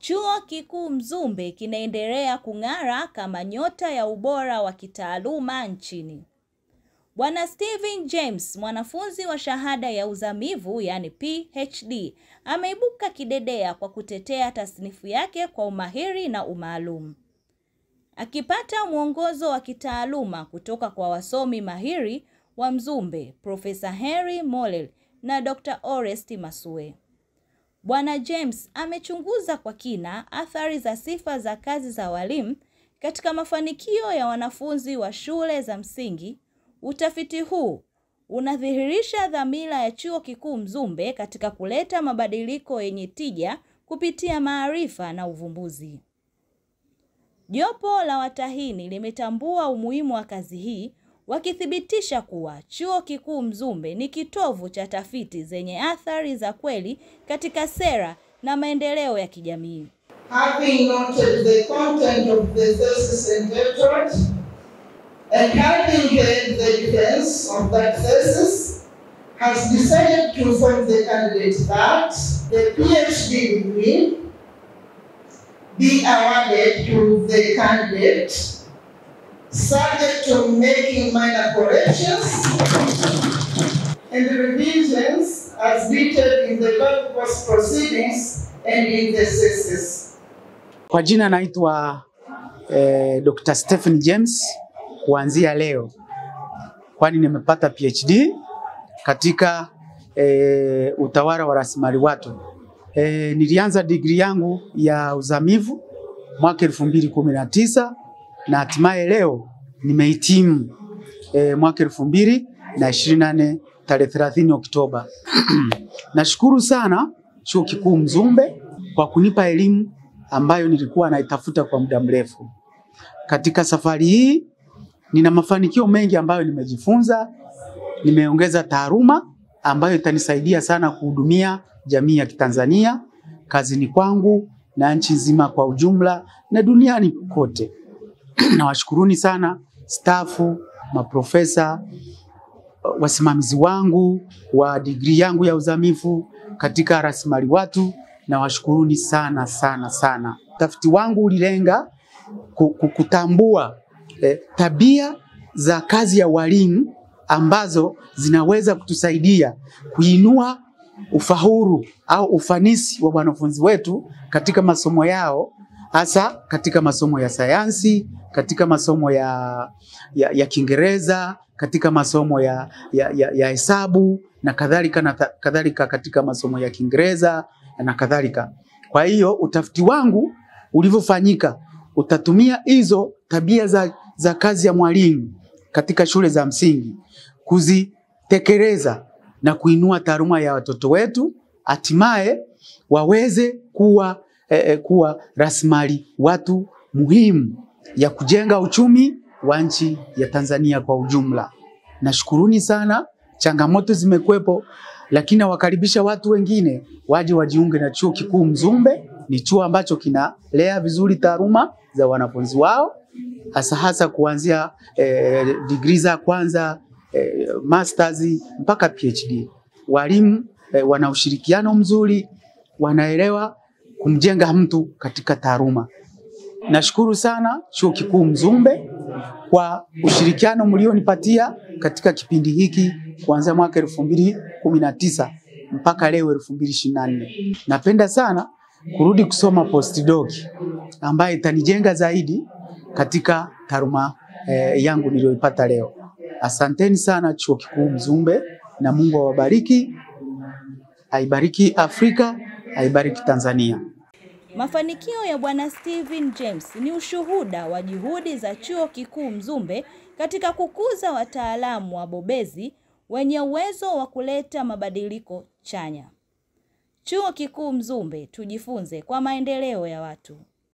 Chuo Kikuu Mzumbe kinaendelea kung'ara kama nyota ya ubora wa kitaaluma nchini. Bwana Steven James, mwanafunzi wa shahada ya uzamivu yani PhD, ameibuka kidedea kwa kutetea tasnifu yake kwa umahiri na umaalum. Akipata mwongozo wa kitaaluma kutoka kwa wasomi mahiri wa Mzumbe, Profesa Henry Mollel na Dr. Orest Masue. Bwana James amechunguza kwa kina athari za sifa za kazi za walimu katika mafanikio ya wanafunzi wa shule za msingi. Utafiti huu unadhihirisha dhamira ya Chuo Kikuu Mzumbe katika kuleta mabadiliko yenye tija kupitia maarifa na uvumbuzi. Jopo la watahini limetambua umuhimu wa kazi hii wakithibitisha kuwa Chuo Kikuu Mzumbe ni kitovu cha tafiti zenye athari za kweli katika sera na maendeleo ya kijamii. Having noted the content of the thesis entitled and having heard the defense of that thesis, has decided to inform the candidate that the PhD degree be awarded to the candidate subject to making minor corrections and revisions as detailed in the law course proceedings and in the thesis. Kwa jina naitwa eh, Dr. Stephen James kuanzia leo, kwani nimepata PhD katika eh, utawala wa rasilimali watu. Eh, nilianza digrii yangu ya uzamivu mwaka elfu mbili kumi na tisa na hatimaye leo nimehitimu eh, mwaka elfu mbili na ishirini na nne tarehe 30 Oktoba. Nashukuru sana Chuo Kikuu Mzumbe kwa kunipa elimu ambayo nilikuwa naitafuta kwa muda mrefu. Katika safari hii nina mafanikio mengi ambayo nimejifunza, nimeongeza taaluma ambayo itanisaidia sana kuhudumia jamii ya Kitanzania, kazini kwangu na nchi nzima kwa ujumla na duniani kote. Nawashukuruni sana stafu, maprofesa, wasimamizi wangu wa digrii yangu ya uzamivu katika rasilimali watu, nawashukuruni sana sana sana. Utafiti wangu ulilenga ku- ku- kutambua eh, tabia za kazi ya walimu ambazo zinaweza kutusaidia kuinua ufaulu au ufanisi wa wanafunzi wetu katika masomo yao, hasa katika masomo ya sayansi, katika masomo ya, ya, ya Kiingereza, katika masomo ya, ya, ya, ya hesabu na kadhalika na ta- kadhalika katika masomo ya Kiingereza na kadhalika. Kwa hiyo utafiti wangu ulivyofanyika utatumia hizo tabia za, za kazi ya mwalimu katika shule za msingi kuzitekeleza na kuinua taaluma ya watoto wetu, hatimaye waweze kuwa, eh, eh, kuwa rasilimali watu muhimu ya kujenga uchumi wa nchi ya Tanzania kwa ujumla. Nashukuruni sana, changamoto zimekuwepo, lakini nawakaribisha watu wengine waje wajiunge na Chuo Kikuu Mzumbe. Ni chuo ambacho kinalea vizuri taaluma za wanafunzi wao hasa hasa kuanzia eh, degree za kwanza eh, masters mpaka PhD. Walimu eh, wana ushirikiano mzuri, wanaelewa kumjenga mtu katika taaluma. Nashukuru sana Chuo Kikuu Mzumbe kwa ushirikiano mlionipatia katika kipindi hiki kuanzia mwaka elfu mbili kumi na tisa mpaka leo elfu mbili ishirini na nne. Napenda sana kurudi kusoma postdoc ambayo itanijenga zaidi katika taaluma eh, yangu niliyoipata leo. Asanteni sana Chuo Kikuu Mzumbe na Mungu awabariki, aibariki Afrika, aibariki Tanzania. Mafanikio ya Bwana Steven James ni ushuhuda wa juhudi za Chuo Kikuu Mzumbe katika kukuza wataalamu wabobezi wenye uwezo wa kuleta mabadiliko chanya. Chuo Kikuu Mzumbe, tujifunze kwa maendeleo ya watu.